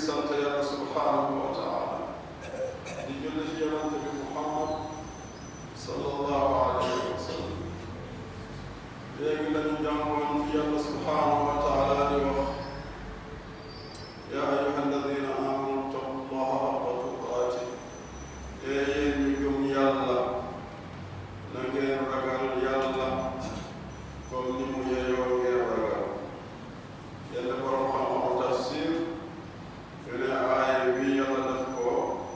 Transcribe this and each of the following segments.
sant yàlla subhanahu wa taala di julli ci yonante bi Muhammad sallallahu alayhi wa sallam léegi lañu jàngoon fi yàlla subhanahu wa taala di wax yaa ayyuha alladina amanu ittaqullaha haqqa tuqaati ee yéen ñi gëm yàlla na ngeen ragal yàlla comme ni mu yeyoo ngeen ragal yenn borom xam-xamu tafsir yu ne aaya bi yàlla def ko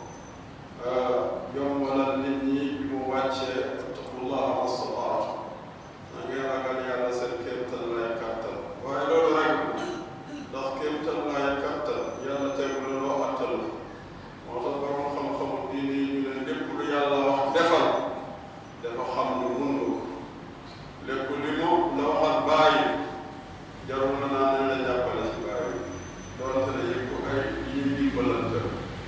yombalal nit ñi bi mu wàccee ittaqullaha mastataatu na ngeen ragal yàlla seen kéemtal lay kàttan waaye loolu rek ndax kéemtal lay kàttan yàlla tegu la loo attal moo tax borom xam-xamu diine yi ñu ne lépp lu yàlla wax defal dafa xam lu mun ko lépp li mu la waxal bàyyi jarul na naa nañ la jàppale ci bàyyi doonte ne yëpp ay yi dimbalante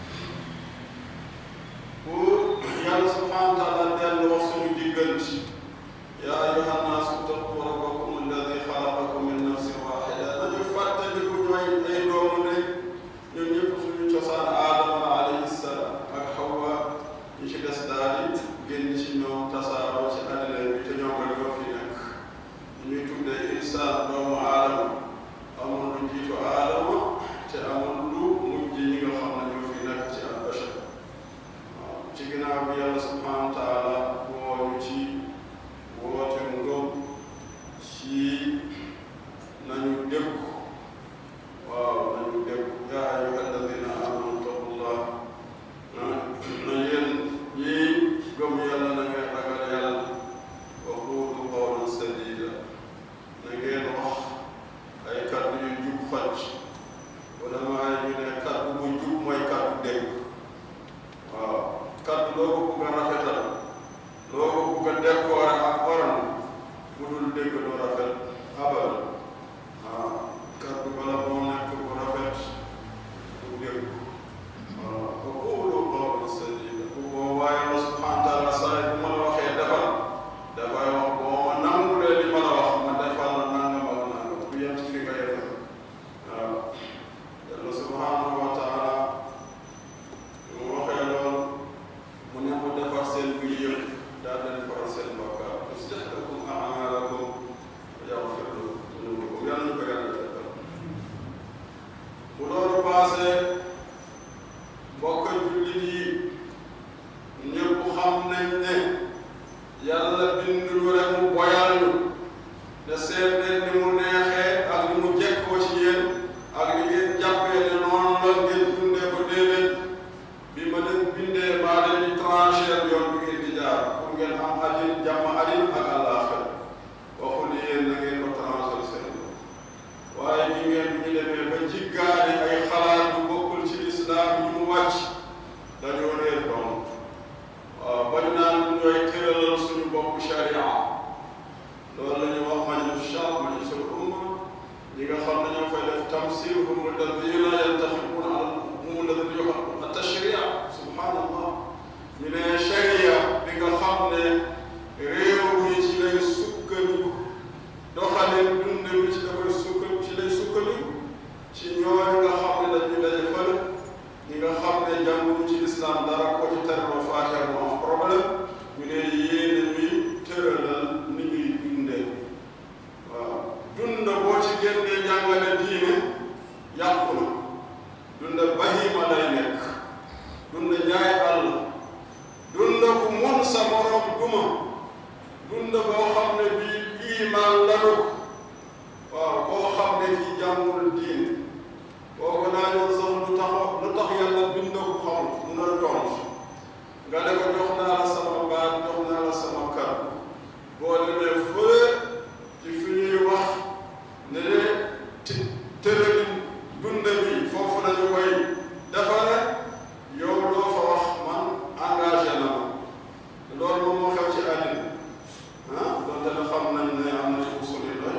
pour yàlla subhanahu wa taala dellu wax suñu diggante yaa ayyuha nnaasu ittaqu rabbakum alladi xalaqakum min nafsin waxida dañu fàttaliku ñooy ay doomu ne ñun ñëpp suñu cosaan aadama la alayhi salaam ak xawa ñi ci des daal di génn ci ñoom tasaaroo ci àddina bi te ñoom rek ñoo fi nekk ñuy tuddee insaan doomu aadama amul lu jiitu aadama te amul lu mujj ñi nga xam ne ñoo fi nekk ci albashar waaw ci ginnaaw bi yàlla subhanahu wa taala wooñu ci woote ngëm ci nañu déggu waaw nañu déggu yaa ayyuha alladina amanu taqullah na yéen ñii gëm yàlla na ngeen ragal yàlla wa quulu qawlan sadida na ngeen wax ay kàddu yu jub xocc wala maa ñu ne kàddu bu jub mooy kàddu dégg waaw kàddu loo ko bugg a rafetal loo ko bugg a décorer ak oran bu dul dégg du rafet abal waaw kàddu bala moo nekk bu rafet bu dégg waaw wa quulu qawlan sadida bu boobaa Yàlla subhanahu wa taala saa bu ma la waxee defal dafay wax boo ma nangulee li ma la wax ma defal la nangam ak nangam bu yem ci fi nga yem waaw Yàlla subhanahu wa taala mu waxee loolu mu ne mu defar seen mbir yëpp daal di defaral seen bakkaar yuslih lakum a'maalakum wa yaghfir lakum dunuubakum yàlla ñu ko yàlla defal bu loolu paasee mbokk jullit yi ñëpp xam nañ ne yàlla binduñu rek mu boyal ñu te seet leen ni mu neexee ak ni mu jekkoo ci yéen ak ni ngeen jàppee ne noonu la ngeen dundee ko déedéet bi ma leen bindee maa leen di trancher yoon bi ngeen di jaar pour ngeen am adin jàmm adin ak àllaaxira waxul yéen na ngeen ko trancher seen waaye ñi ngeen ñu demee ba jiggaani ay xalaat yu bokkul ci lislaam yi mu wàcc dañoo réer doon waaw bari naa ñu ñooy tëralal suñu bopp sharia loolu la ñuy wax majlis shar majlisul umma ñi nga xam ne ñoo fay def tamsil hum alladina yantaxibuna hum alladina yuhibuna tashria subhanallah ñu ne sharia bi nga xam ne réew mi ci lay sukkandiku doxalin dund bi ci dafay sukkandiku ci lay sukkandiku ci ñooñu nga xam ne dañuy daje fële ñi nga xam ne jànguñu ci lislaam dara ko ci terloo faatiha mu am problème ñu ne yéen ñuy tëralal ni ñuy dundee waaw dund boo ci génnee jàngale diine yàqu na dund bahima lay nekk dund jaay àll dund ku mun sa morom duma dund boo xam ne bii iman lanu waaw koo xam ne ci jàngul diine boo ko laajoon sax lu tax lu tax yàlla bind ko xamul mu na tontu nga ne ko jox naa la sama baat jox naa la sama kàddu boo demee fële ci fi ñuy wax ne de ci tëralin dund bi foofu la ñu koy defare yow loo fa wax man engagé na ma loolu moom moo xew ci àddina ah donte ne xam nañ ne am na usul yu doy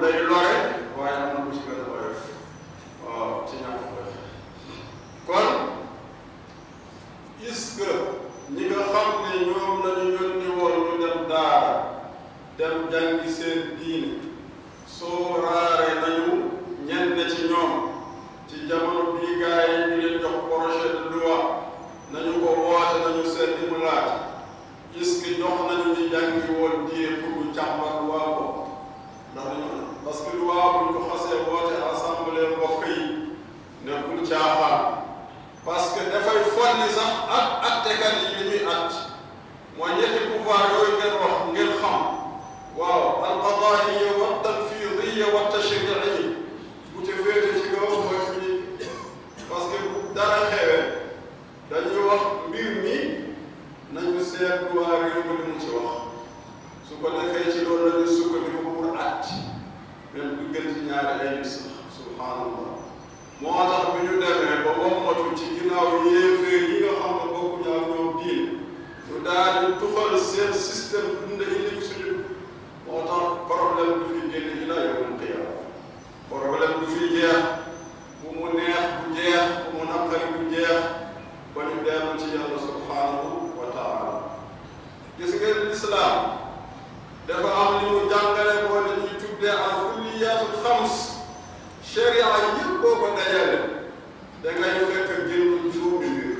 day lore waaye am na bu ci gën a oyof waaw ci ñàkk def kon est-ce que ñi nga xam ne ñoom la ñu yónni woon ñu dem daara dem jàngi seen diine soo raare nañu ñenn ci ñoom ci jamono bii gaa yi ñu leen jox projet de loi nañu ko woote nañu seet di mu laaj est-ce que jox nañu ñu jàngi woon diine pour ñu càmbar loi ko ndax dañu parce que loi bu ñu ko xasee woote assemblée mbokk yi nekkul caaxaan parce que dafay folli sax ak attekat yi li ñuy at mooy ñetti pouvoir yooyu ngeen wax ngeen xam waaw alqadaaiya wa tanfidiya wa tashriiya bu ca féete ci kaw mooy fi ñu parce que bu dara xewee dañuy wax mbir mi nañu seet waa réew mi li mu ci wax su ko defee ci loolu la ñuy sukkandiku pour at même du gën ci ñaari ay nit sax subhanallah moo tax bi ñu demee ba wommatu ci ginnaaw yéeféer yi nga xam ne bokkuñu ak ñoom diine ñu daal di tuxal seen système dund indi ko suñu moo tax problème du fi génn ila yawmal qiyaama problème du fi jeex bu mu neex bu jeex bu mu naqari bu jeex ba ñu dellu ci yàlla subhanahu wa taala gis ngeen lislaam dafa am li mu jàngale moo li ñuy tuddee al kulliyaatul xams sharia yëpp boo ko dajale da ngay fekk génn juróomi mbir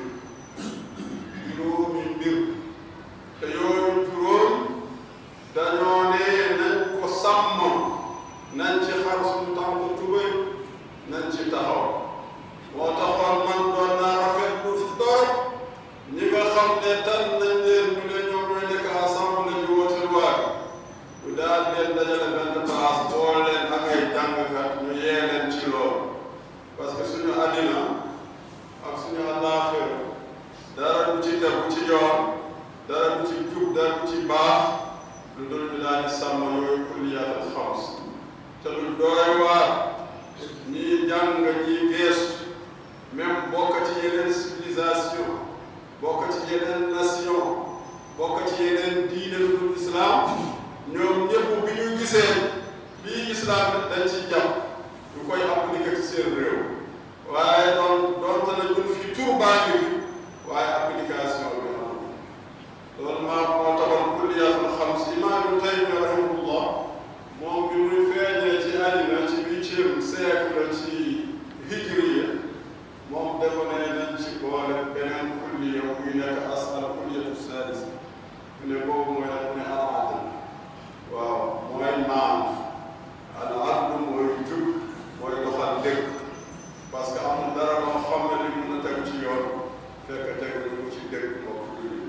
juróomi mbir te yooyu juróom dañoo ne nañ ko sàmm nañ ci xar suñu tànk tubéy nañ ci taxaw moo taxoon man doon naa rafetlu torop ñi nga xam ne tan nañ leen ñu ne ñoom ñooy nekk assemblée ñu woote loi ñu daal leen dajale benn place boole leen ak ay jàngkat ñu yee leen ci loolu parce que suñu àddina ak suñu àllaaxira dara du ci tegu ci yoon dara du ci jub dara du ci baax lu dul ñu daal di sàmm yooyu kulliyaatul xams te lu doy waar ñii jàng ñii geestu même bokk ci yeneen civilisation bokk ci yeneen nation bokk ci yeneen diine lu dul islam ñoom ñëpp bi ñu gisee lii islam dañ ci jàpp ñu koy appliquer ci seen réew waaye doon doonte na ñun fii tur baa ngi fi waaye application bi am loolu maa moo taxoon kulliyaatul xams imaam Ibn Taymiyya rahimahullah moom bi muy feeñee ci àddina ci huitième siècle ci hijriya moom dafa ne nañ ci boole beneen kulliya buy nekk as al kulliyatu sadis ne boobu mooy nag ne al adl waaw mooy maam al adl mooy jub mooy doxal dëgg parce que amul dara loo xam ne li mën a tegu ci yoon fekk tegu ko ci dëgg mbokk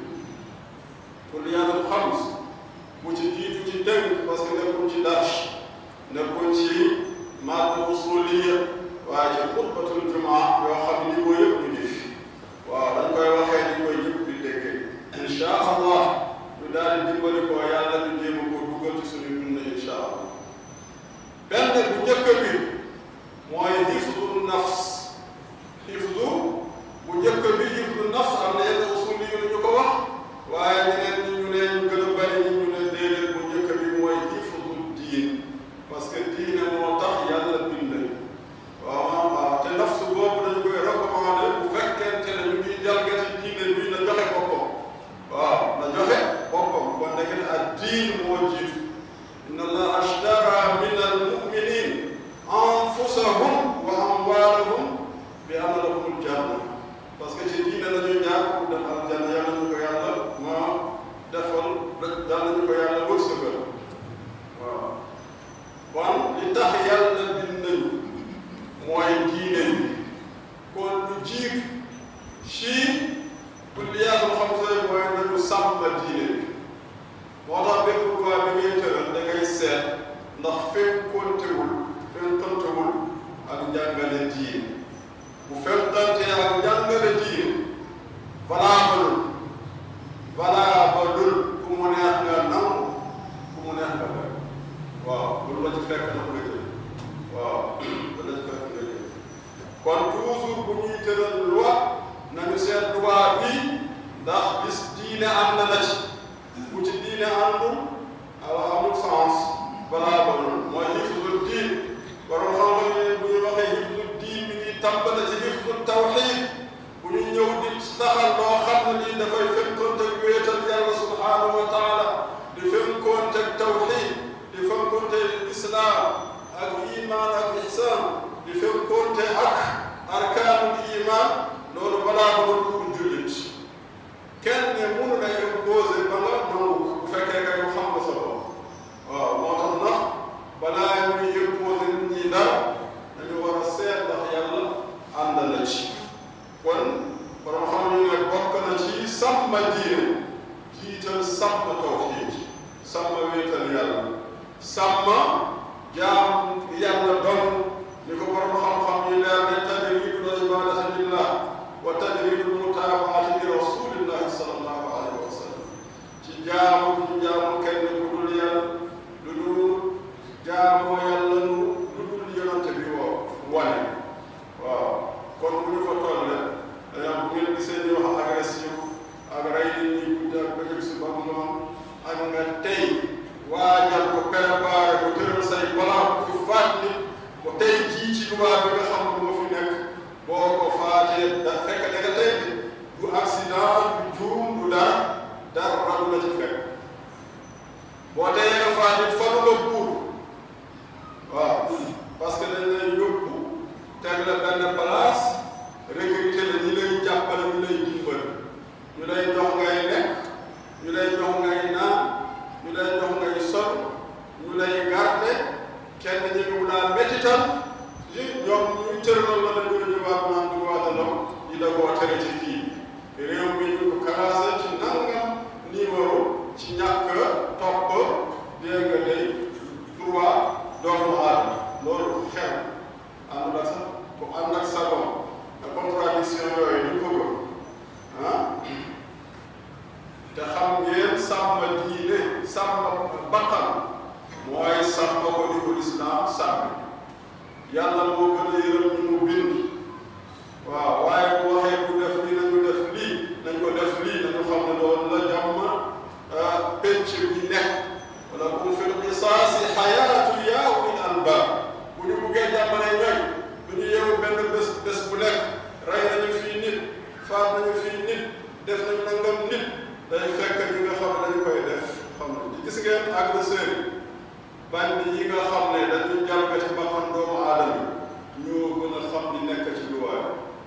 kulliyaatul xams bu ci jiitu ci dëgg parce que nekkul ci darsh nekkul ci madd usuliya waaye ci xutbatul jumaa yoo xam ne niveau yëpp ñu ngi fi waaw dañ koy waxee ni koy ñëpp di déggee incha allah ñu daal di dimbali ko yàlla ñu jéem a ko dugal ci suñu dund incha allah benn bu njëkk bi mooy hifdu nafs hifdu bu njëkk bi hifdu nafs am na yenn usuli yu ñu ko wax waaye ñeneen ñi ñu ne ñu gën a bari ñi ñu ne déedéet bu njëkk bi mooy hifdu diin parce que diine moo tax yàlla bind waaw waaw te nafsu boobu dañ koy recommandé bu fekkente ne ñu ngi jalgati diine bi na joxe boppam waaw na joxe boppam kon nekk ne ak diin moo jiitu inna allaha ashtara min almuminin anfusahum wa amwalahum bi anna lahumul janna parce que ci diine la ñuy ñaan pour dem aljanna yàlla ñu ko yàlla ma defal yàlla ñu ko yàlla wërsëgal waaw kon li tax yàlla bind nañu mooy diine bi kon lu jiitu ci kulliyaatul xamsa mooy nañu sàmm diine bi moo tax bépp loi bi ngay tëral da ngay seet ndax fekkontewul fekkontewul ak njàngale diine bu fekkante ak njàngale diine valable valable ku mu neex nga nangu ku mu neex nga bañ waaw bu la ci fekk na ko la jël waaw bu la ci fekk nga jël kon toujours bu ñuy tëral loi nañu seet loi bi ndax bis diine am na la ci bu ci diine àndul ala amul sens valable mooy hifdul diin islam ak iman ak ihsan di fekkoonte ak arkaanul iman loolu balaa ba doon pour jullit kenn ne mënu la imposé ba nga nangu bu fekkee kay xam nga sa bopp waaw moo tax ndax balaa ñuy imposé nit ñi dara dañu war a seet ndax yàlla ànd na ci kon borom xam ñu ne bokk na ci sàmm diine jiital sàmm tawxiid sàmm wéetal yàlla sàmm jaam yàlla doon ni ko borom xam-xam yi leer ne tajriidul ibaadati lillah wa tajriidul mutaabaati li rasulillahi sallallahu alayhi wa sallam ci jaamu ñu jaamu kenn ku dul yàlla lu dul jaamoo yàlla nu lu dul yonante bi woo wane waaw kon bu ñu fa toll rek dañoo bu ngeen gisee ñu wax agression ak rey nit ñi guddi ak bëccëg suba ak ngoon ak nga tey waajal ko préparé ko tëral say balaa ku faat nit ba tey jii ci luwaa bi nga xam ne moo fi nekk boo ko faatee da fekk da nga tey du accident du juum du dara dara du la ci fekk boo teyee nga faat nit faru la buur waaw parce que dañ lay yóbbu teg la benn place recruter la ñi lay jàppale ñu lay dimbal ñu lay jox ngay lekk ñu lay jox ngay naan ñu lay jox ngay sol ñu lay garder kenn ñi ñu laa métital li ñoom ñu tëraloon la dañu ñu waa naan du waa de l'homme yi da koo tere ci kii réew mi ñu ko classé ci nangam numéro ci ñàkk topp dégg nga day droit doomu aadama loolu xew ànd ak sax ku ànd ak sabon ak contradiction yooyu ñu ko gëm ah te xam ngeen sàmm diine sàmm bakkan mooy sàmm ko di ko lislaam sàmm yàlla moo gën a yërëm ñu mu bind waaw waaye bu waxee bu def lii nañu def lii nañ ko def lii nañu xam ne loolu la jàmm penc bi nekk wala kum fil qisaasi xayaatu yaa ulil albaab bu ñu buggee jàmmale ñooy du ñu yeewu benn bés bés bu nekk rey nañu fii nit faat nañu fii nit def nañu nangam nit day fekk ñi nga xam ne dañu koy def xam ne gis ngeen agresseur yi bandi yi nga xam ne dañuy jalgati bakkan doomu aadama ñoo gën a xam ni nekk ci luwaay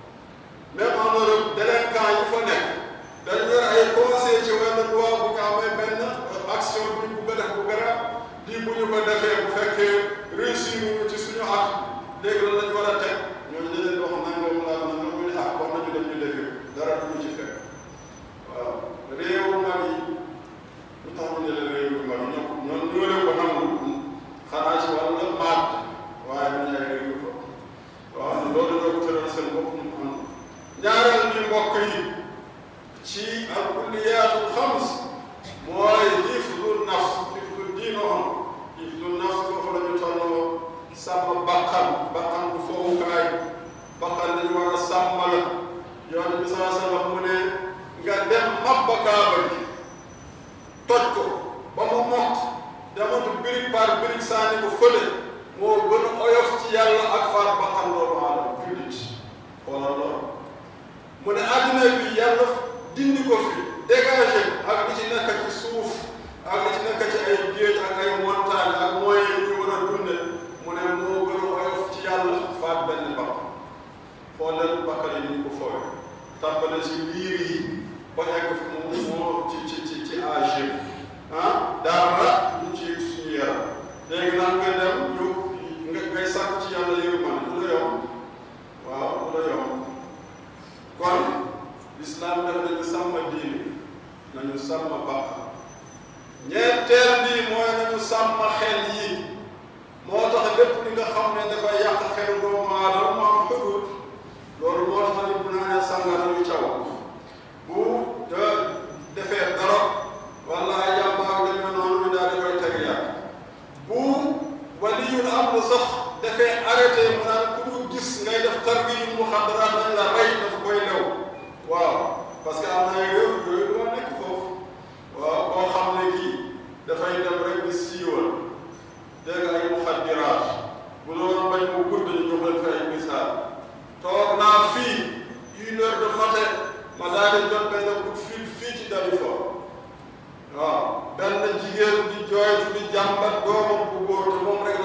même en Europe délinquant yi fa nekk dañu yor ay conseil ci wenn loi bu ñu amee benn action bu ñu bugg a def bu garab lii bu ñu ko defee bu fekkee réussir ñu ci suñu at léegi lan lañu war a teg ñooñu dañ leen wax nangam laa nangam ñu ne ah kon nañu dem ñu defi dara du ñu ci fekk waaw réewu mag yi lu tax ñu ne leen réewu mag yi ñoo ñoo ñoo leen ko nangul xanaa ci wàllu maat waaye ñu ñaay réewu ko waaw loolu ñoo ko tëral seen bopp ñu am ñaareel ñu mbokk yi ci al kulliyaatul xams mooy hifdu nafs hifdu diinohom hifdu nafs foofu la ñu tolloo sàmm bakkan bakkan bu fowukaay bakkan dañu war a sàmm la yoon bi saa sallam mu ne nga dem mabba kaaba gi toj ko ba mu mokk dematu birig par birig saani ko fële moo gën a oyof ci yàlla ak faat bakkan doomu aadama jullit wala loolu mu ne àddina bi yàlla dindi ko fi dégagé ak li ci nekk ci suuf ak li ci nekk ci ay géej ak ay montagne ak moyens yi ñu war a dunde mu ne moo gën a oyof ci yàlla faat benn bakkan xoolal bakkan yi ni ñu ko fooy tàmbale ci liir yi ba egg fi mu moo ci ci ci ci âge ah dara ñu ci suñu yaram léegi nag nga dem ñu nga ngay sàkk ci yàlla yërmande du la yomb waaw du la yomb kon lislaam def nañu sàmm diine nañu sàmm bakkan ñeenteel bi mooy nañu sàmm xel yi moo tax lépp li nga xam ne dafay yàq xel doomu aadama mu am xudud loolu moo tax nit bu naanee sàngara ñu caw bu de defee dara wala ay yàmbaag demee noonu ñu daal di koy teg yàq bu waliyul amru sax dafee arrêté mu naan ku ñu gis ngay def tarbiyu muxadaraat nañ la rey dafa koy lew waaw parce que am na ay réew yooyu doo nekk foofu waaw koo xam ne kii dafay dem rek di siiwal dégg ay muxadiraat bu loolu bañ mu gudd ñu jox leen fi ay misaal toog naa fii une heure de matin ma daal di jot benn coup de fil fii ci Dalifort waaw benn jigéen di jooytu di jàmbat doomam bu góor te moom rek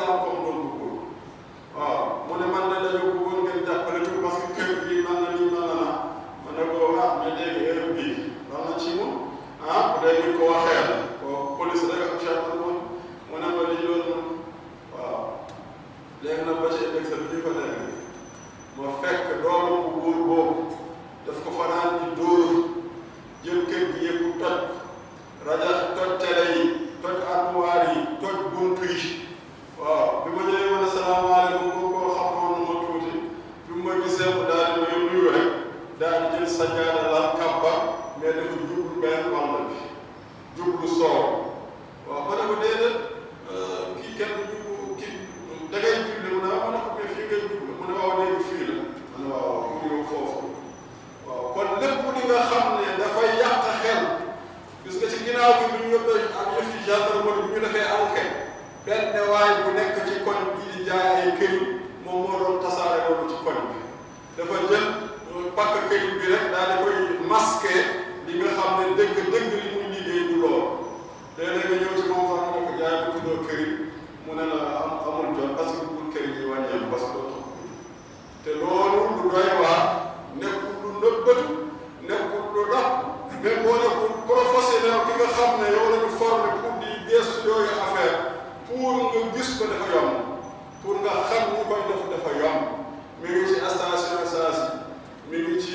léegi nag ba ci ëllëg sa bi ñu fa nekk ma fekk doomam bu góor boobu daf ko fanaan di dóor jël kër gi yëpp toj rajax toj télé yi toj armoire yi toj buntu yi waaw bi ma ñëwee ma ne salaamaaleykum bu ko xamoon na ma tuuti bi ma gisee mu daal di may nuyu rek daal di jël sajaada la kàbba mais dafa jublu benn wàll bi jublu soow waaw ma ne ko déedéet kii kenn jublu kii da ngay jublu mu ne ma ne ko mais fii ngay jublu mu ne waaw léegi fii la ma ne waaw pour yow foofu waaw kon lépp li nga xam ne dafay yàq xel gis nga ci ginnaaw bi bu ñu yóbbee ak yëf yi gendarmerie bu ñu defee enquête benn waay bu nekk ci koñ bii di jaay ay këriñ moom moo doon tasaare loolu ci koñ bi dafa jël pakk këriñ bi rek daal di koy masqué li nga xam ne dëgg dëgg li muy liggéey du lool léeg-léeg nga ñëw ci moom sax nga ko jaay bu tuddoo këriñ mu ne la am amul jot parce que bul këriñ yi wàññeeku parce que doo tax te loolu lu doy waar nekkul lu nëbbatu nekkul lu rab même boo nekkul professionnel ki nga xam ne yow la ñu formé pour di gestu yooyu affaire pour nga gis ko dafa yomb pour nga xam ñu koy def dafa yomb mi ngi ci station essence mi ngi ci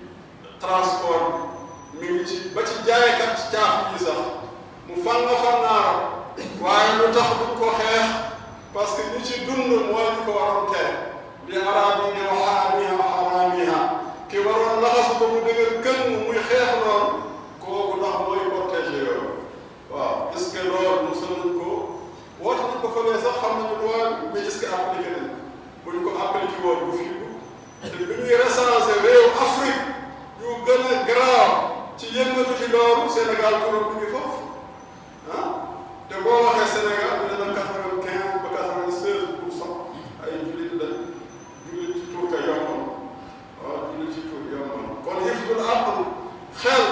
transport mi ngi ci ba ci jaaykat ci caaf yi sax mu fanga fangaaro waaye lu tax duñ ko xeex parce que ñi ci dund mooy ñu ko waroon tere li araab yi ne wa xaamiha xaraamiha ki waroon laxas ba mu dëgër gën muy xeex loolu kooku ndax mooy protégé yooyu waaw est ce que loolu mos nañ ko woote nañ ko fële sax xam nañu loi mais est ce que appliqué nañ bu ñu ko appliqué woon bu fi te bi ñuy recensé réew Afrique yu gën a grave ci yëngatu ci loolu Sénégal turam bi ngi foofu ah te boo waxee Sénégal ñu ne la quatre-vingt-quinze ba quatre-vingt-seize pour cent ay jullit la jullit ci tur ka yomb waaw jullit ci tur yomb kon hifdul aql xel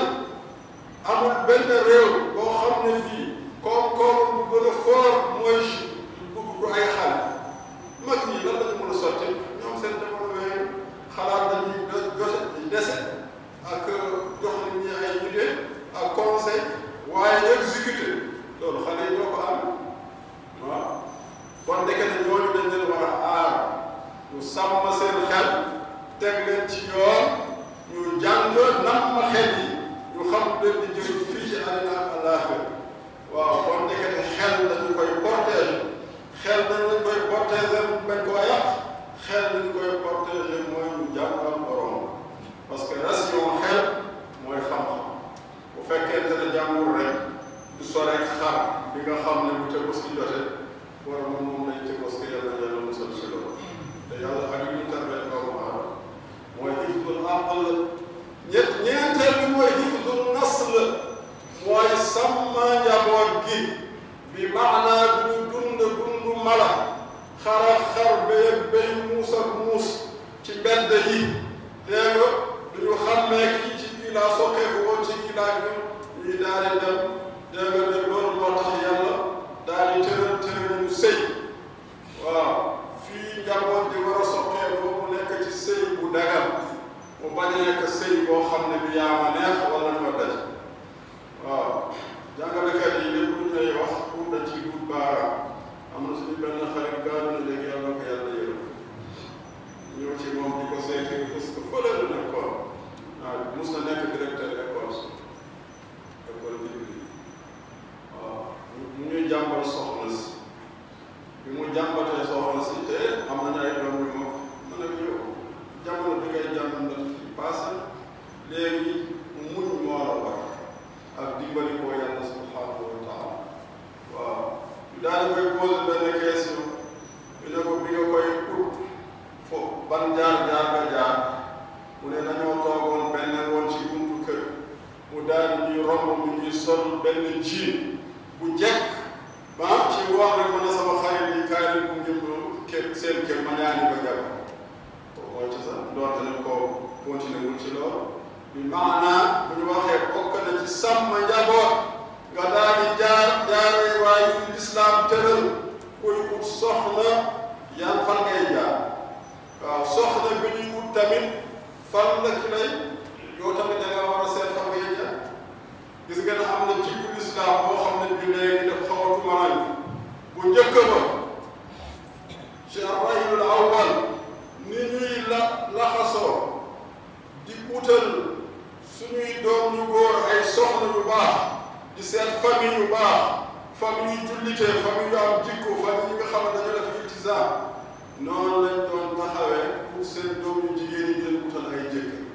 amul benn réew boo xam ne fii koom-koom bu gën a fort mooy du ay xale mag ñi lan la ñu mën a sotti ñoom seen développé xalaat dañuy joxe dese ak jox nit ñi ay idée ak conseil waaye exécuté loolu xale yi ñoo ko am waaw kon ndeke ne ñooñu dañ leen war a aar ñu sàmm seen xel teg leen ci yoon ñu jàng namm xel yi ñu xam leen di jëm fii ci àddina ak àllaaxira waaw kon ndeke ne xel dañu koy protéger xel dañ lañ koy protéger bañ koo yàq xel dañ koy protéger mooy ñu jàngal borom parce que ration xel mooy xam-xam bu fekkente ne jàngul rek du soreek xar bi nga xam ne bu tëbës ki jote war moom moom lay tëbës ki yàlla yàlla musal si loolu te yàlla ak yu ñu tarbee doomu aadama mooy hifdul aql ñett ñeenteel bi mooy hifdul nasl mooy sàmm njaboot gi bi maanaa du ñu dund dund mala xara xar béy béy muus ak muus ci mbedd yi dégg nga du ñu xàmmee kii ci kii laa sokkeeku woon ci kii laa ñu ñuy daal di dem dégg nga de loolu moo tax yàlla daal di tëral tëral ñu sëy waaw fii njaboot di war a sokkeeku mu nekk ci sëy bu dagal mu bañ a nekk sëy boo xam ne bi yaa ma neex wala ñoo daj waaw jàngalekat yi lépp lu ñuy wax pour dañ ci dut baaraam am na suñu benn xarit gaañu na léegi yàlla ko yàlla yërëm ñëw ci moom di ko seeti parce que fële la nekkoon waaw mus na nekk directeur école si école bi waaw mu ñuy jàmbal soxna si bi mu jàmbatee soxna si te am nañu ay doom yu mag man ak yow jamono bi ngay jàmbat ci passé léegi muñ moo la war ak dimbali ko yàlla subhanahu wa taala waaw ñu daal di koy posé benn question ñu ne ko bi nga koy ut fo ban jaar jaar nga jaar mu ne dañoo toogoon benn woon ci buntu kër mu daal di ñuy romb mu ñuy sol benn jiin bu jekk ba ci wax rek ma ne sama xarit yi kaay leen bu ngeen kër seen kër ma ñaani ko jàpp mooy ci sax doonte ne ko continué wul ci loolu bi maanaa bu ñu waxee bokk na ci sàmm njaboot nga daal di jaar jaaree waaye yu lislaam tëral kuy ut soxna yan fan ngay jaar waaw soxna bi ñuy ut tamit fan la ki lay yow tamit da nga war a seet fan ngay jaar gis nga ne am na ci bu lislaam boo xam ne bi léegi daf xaw a tumaraan bu njëkk ba ci array awwal ni ñuy la laxasoo di utal suñuy doom yu góor ay soxna yu baax di seet famille yu baax famille yu jullitee famille yu am jikko famille yi nga xam ne dañu def iltisaam noonu lañ doon taxawee pour seen doom yu jigéen yi leen utal ay jëkkër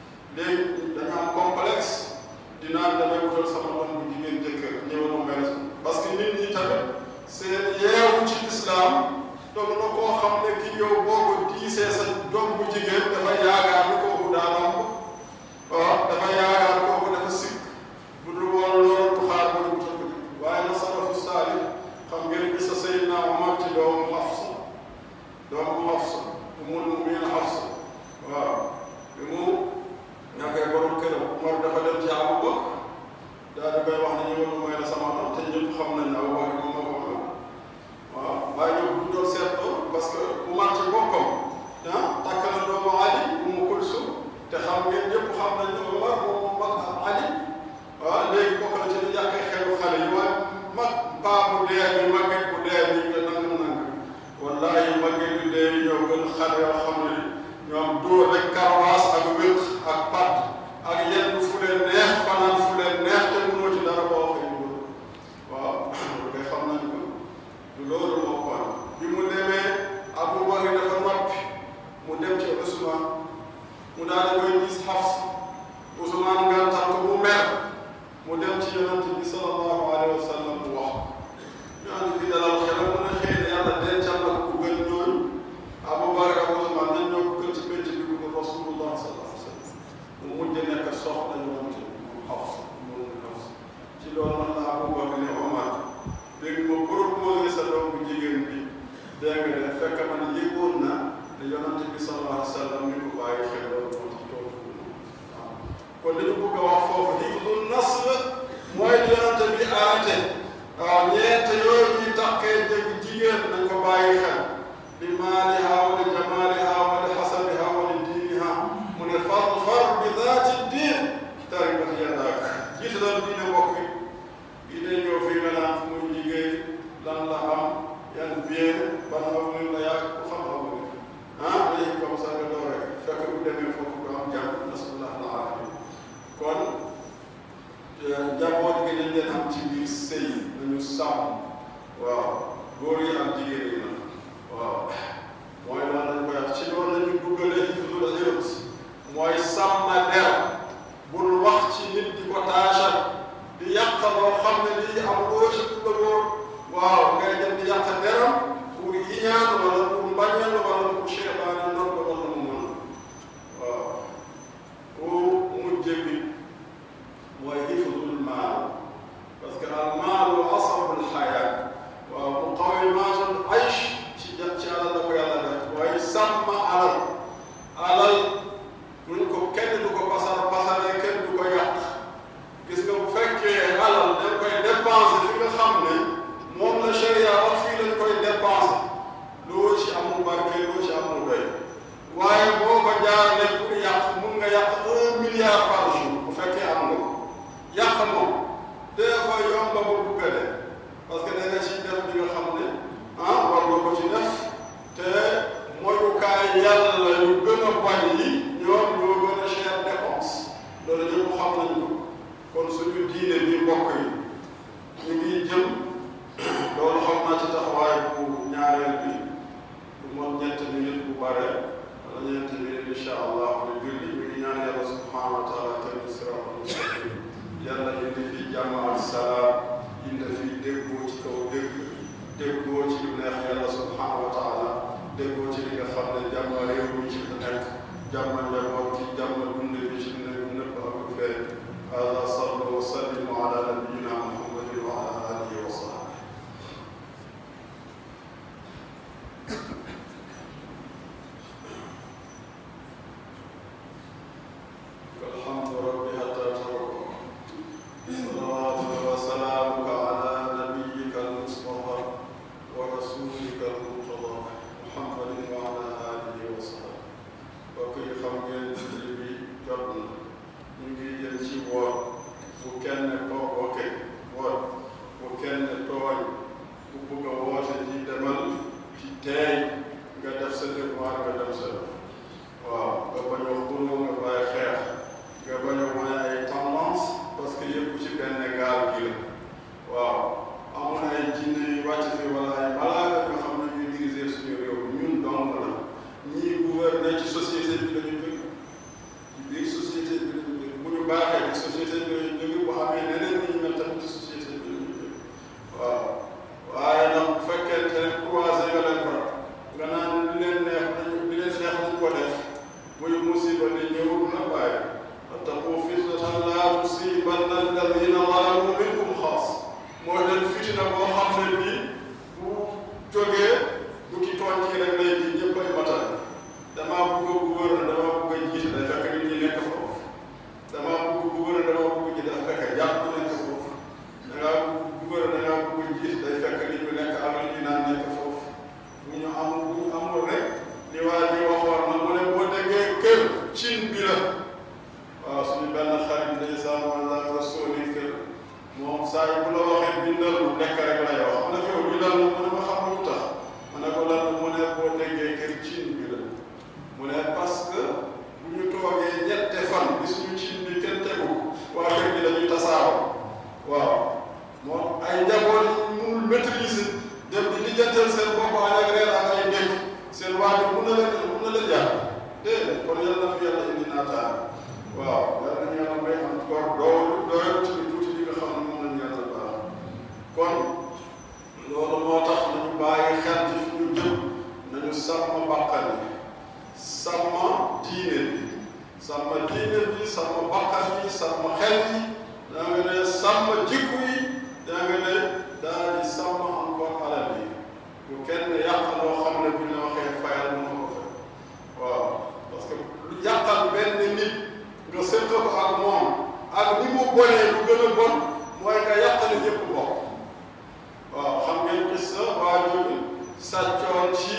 léegi dañu am complexe dinaan damay utal sama doom bu jigéen jëkkër ñëwal ma mel parce que nit ñi tamit seen yeewu ci islam doom na koo xam ne ki yow boo ko diisee sa doom bu jigéen dafa yaakaar ni kooku daa lamb waaw dafa yaakaar kooku dafa sikk bu dul woon loolu du xaar ba utal ko waaye na salafu saalih xam ngeen bi sa Seydina Omar ci doomu Hafsa doomu Hafsa umul mu'minin Hafsa waaw bi mu ñàkkee borom këram Omar dafa dem ci Abu Bakr daal di koy wax ne ñëwal ma may la sama doom te ñëpp xam nañ ne Abu Bakr moom moo ko waaw waaye ñoom bu ñu doon seetloo parce que Umar ci boppam ah takk na doomu Ali Umu Kulsum te xam ngeen ñëpp xam nañ ne Umar moom moo mag Ali waaw léegi bokk na ci li yàqee xelu xale yi waaye mag paa bu dee bi màgget bu dee bi nga nang nang wallahi màgget bu dee yi ñoo gën xale yoo xam ne ñoom dóor rek karawaas ak wéq ak pat ak yenn fu leen neex fanaan fu leen neex te mënoo ci dara boo waxee ñu waaw loolu kay xam nañ ko loolu moo kon bi mu demee Abu Bakr dafa noppi mu dem ci Usmaan mu daal di koy gis Hafs Usmaan ngantal ko mu mer mu dem ci yonent bi sallallahu alayhi wa sallam mu wax ñaan bi dalal xelam mu ne xëy na yàlla dencal na ko ku gën ñooñu Abu Bakr ak Usmaan nañ ñoo ko gën ci penc bi ko Rasulullah sallallahu alayhi wa sallam mu mujj nekk soxna yonent mu Hafs mu Hafs ci loolu nag la Abu Bakr ne Omar dégg ma proposé sa doom bu jigéen bi dégg nga de fekk man yëgoon na ne yonent bi sallallahu alayhi wa sallam ni ko bàyyi xel loolu moo tax toog waaw kon dañu bëgg a wax foofu hifdu nasl mooy li yonent bi aate waaw ñeent yooyu ñuy takkee dégg jigéen nañ ko bàyyi xel li maaliha wa li jamaaliha wa li hasabiha wa li diiniha mu ne fadfar bi daati diin taribat yadak jiitalal diine mbokk yi diine ñëw fi nga naan fu muy liggéey lan la am yan bien ban avenir la yàgg ku xam avenir ah léegi comme ça nga door rek fekk bu demee foofu du am jàmm nasallah al aafiya kon njaboot gi dañ leen am ci biir sëy nañu sàmm waaw góor yi ak jigéen yi nag waaw mooy lan lañ koy wax ci loolu la ñu duggalee hifdul irt mooy sàmm der bul wax ci nit di ko taasal di yàq loo xam ne lii am loo ci bëggoo waaw ngay dem di yàq deram pour iñaan wala pour mbañal wala pour seebaane nan ko wala mu mën waaw ku mujj bi mooy hifdul maal parce que al maalu asabul xayaat waaw muqawimatul aysh ci jat ci alal la ko yàlla def waaye sàmm alal alal duñ ko kenn du ko pasar pasaree kenn du ko yàq gis nga bu fekkee alal dañ koy dépenser fi nga xam ne moom la sharia wax fii lañ koy dépenser loo ci amul barke loo ci amul doy waaye boo ko jaarale pour yàq mun nga yàq un milliard par jour bu fekkee am nga ko yàq moom des fois yomba ba bugg a def parce que da nga ci def li nga xam ne ah war nga ko ci def te moyukaay yàlla yu gën a bañ yi ñoom ñoo gën a cher dépense loolu ñëpp xam nañ ko kon suñu diine bi mbokk yi ñu ngi jëm loolu xam naa ci taxawaay bu ñaareel bi bu moom ñett minute bu bare wala ñeenti minute incha allah ñu julli ñu ngi ñaan yàlla subhanahu wa taala tamit siraatal mustaqim yàlla indi fi jàmm ak salaam indi fi déggoo ci kaw dégg déggoo ci lu neex yàlla subhanahu wa taala déggoo ci li nga xam ne jàmm réew mi ci la nekk jàmm njaboot ci jàmm dund bi ci nekk nëpp ak feeñ هذا صلوا وسلموا على نبينا محمد وعلى اله وصحبه الحمد رب حتى تركه صلواتك وسلامك على نبيك المصطفى ورسولك المرتضى محمد وعلى اله وصحبه وكي خمجين تجربي جبنا ñu ngi jëm ci woor bu kenn ko ok woor bu kenn tooñ ku bugg a woote ji demal ci teey nga def sa devoir nga dem sa waaw nga bañ a xuloo nga bàyyi xeex nga bañ a wane ay tendance parce que yëpp ci benn gaal gi la waaw amul ay jinne yu wàcc fi wala ay malaaka nga xam ne ñuy diriger suñu réew ñun dong la ñii gouverner ci société bi la ñu jóge ci biir société bi la ñu jóge bu ñu baaxee ci société bi la ñu jóge bu amee neneen ni ñu mel tamit ci société bi la ñu jóge waaw waaye nag bu fekkente ne croisé nga leen ko nga naan li leen neex nañu li leen neex nañu ko def muy musiba di ñëw na bàyyi wattaqu fitnatan laa tusiibanna alladina zalamu minkum xaas mooy leen fitina boo xam ne bii bu jógee bu ki tooñ kii rek lay ji ñëpp ay matal damaa bëgg a gouverner damaa bëgg a jiite day fekk nit ñi nekk foofu damaa bëgg gouverner damaa bëgg jiite day fekk jàpp nekk foofu dangaa gouverner dangaa bëgg jiite day fekk nit ñu nekk am li ñu naan nekk foofu bu ñu am bu ñu amul rek li waa ji waxoon na mu ne boo déggee kër cin bi la waaw suñu benn xarit ndeysaan wala rasuli kër moom saa yi bu la waxee bindal lu lekk rek lay wax ma ne ko yow bindal mu ne ma xam lu tax ma ne ko lan mu ne boo déggee kër cin bi la mu ne parce que bu ñu toogee ñette fan bi suñu cin bi kenn tegu waa kër gi dañuy tasaaroo waaw moom ay njaboot yi mënul maîtriser dem di lijjantal seen bopp añ ak reer ak ay ndékk seen waajur mun na leen mun na leen jàpp déedéet kon yàlla na fi yàlla indi naataan waaw yàlla nañu yàlla may am koor doolu doyal ci tuuti li nga xam ne moom lañu yàlla baax kon loolu moo tax nañu bàyyi xel ci fi ñu jëm nañu sàmm bakkan yi sàmm diine bi sàmm diine bi sàmm bakkan yi sàmm xel yi daa nga ne sàmm jikku yi daa nga ne daal di sàmm encore alal yi bu kenn yàq loo xam ne bu ñu la waxee fayal mën ko fay waaw parce que lu yàqal benn nit nga sëq ko ak moom ak ni mu bonee lu gën a bon mooy nga yàqale ñëpp bokk waaw xam ngeen gis sa waa jooju sàccoon ci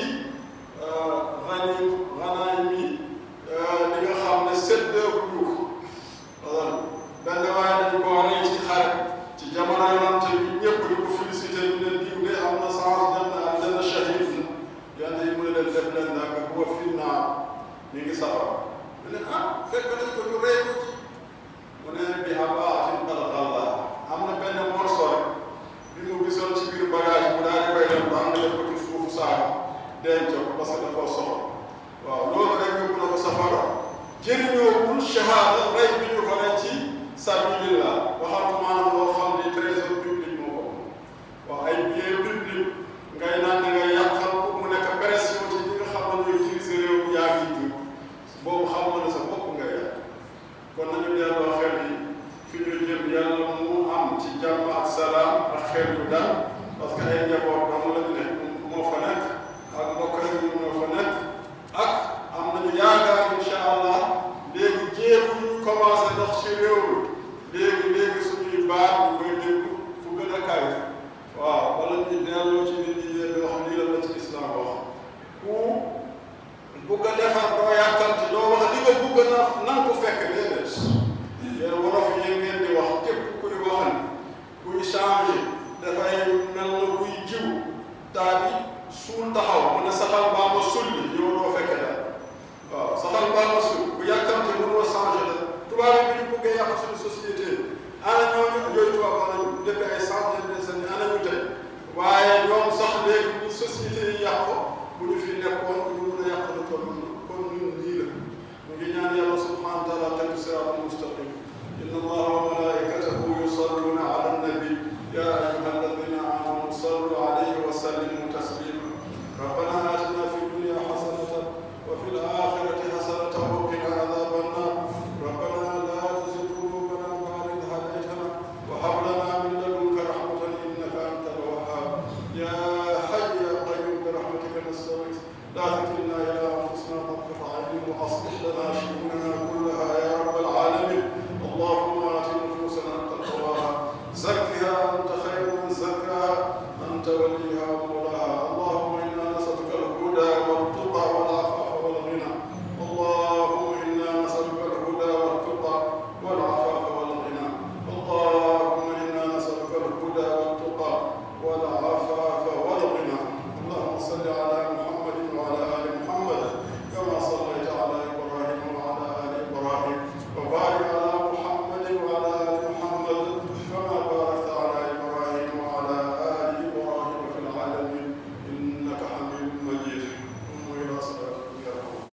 rani ranaay mi li nga xam ne séddoo ñu ko benn waaye dañ koo rey ci xare ci jamono yonante bi ñëpp di ko félicité ñu leen diw de am na chance dem na am na shahid na yàlla yi mu ne leen def leen nag huwa fi naar ñu ngi safara mu ne ah fekk nañ ko ñu rey ko ci mu ne bi abaatin qad ghalla am na benn morceau rek bi mu gisoon ci biir bagage mu daal di koy dem ba am na def ko ci suufu saako denc ko parce que da koo soxla waaw loolu rek yóbbu na ko safara jëriñoowul shahada rey bi ñu ko rey ci sabilillah waxatu maanaam loo xam ni trésor public moo ko moom waaw ay bien public ngay naan da ngay yàqal ko mu nekk pression ci ñi nga xam ne ñooy utiliser réew mi yaa ngi jur boobu xam nga ne sa bopp ngay yàq kon nañu delloo xel yi fi ñu jëm yàlla mu am ci jàmm ak salaam ak xel yu dal parce que ay njaboot dong la ñu nekk moo fa nekk ak mbokk rek ñu ñoo fa nekk ak am nañu yaakaar incha allah léegi jéegu ñu commencé dox ci réew mi léegi léegi suñuy baat ñu koy déglu fu gën a kawe waaw wala ñu delloo ci nit ñi leen wax lii la la ci islam wax ku bugg a defar doo yàkkamti doo wax li nga bugg na nan ko fekk déedéet yéen wolof yi ngeen di wax képp kuy waxan kuy changé dafay mel na kuy jiw daal di suul taxaw mu ne saxal baa ma sulli yow doo fekk dara waaw saxal baa ma sul ku yàkkamti mënoo changé la tubaab yi bi ñu buggee yàq suñu société ana ñooñu yooyu tubaab wax nañu depuis ay centaine de années ana ñu tey waaye ñoom sax léegi ñu société yi yàq ko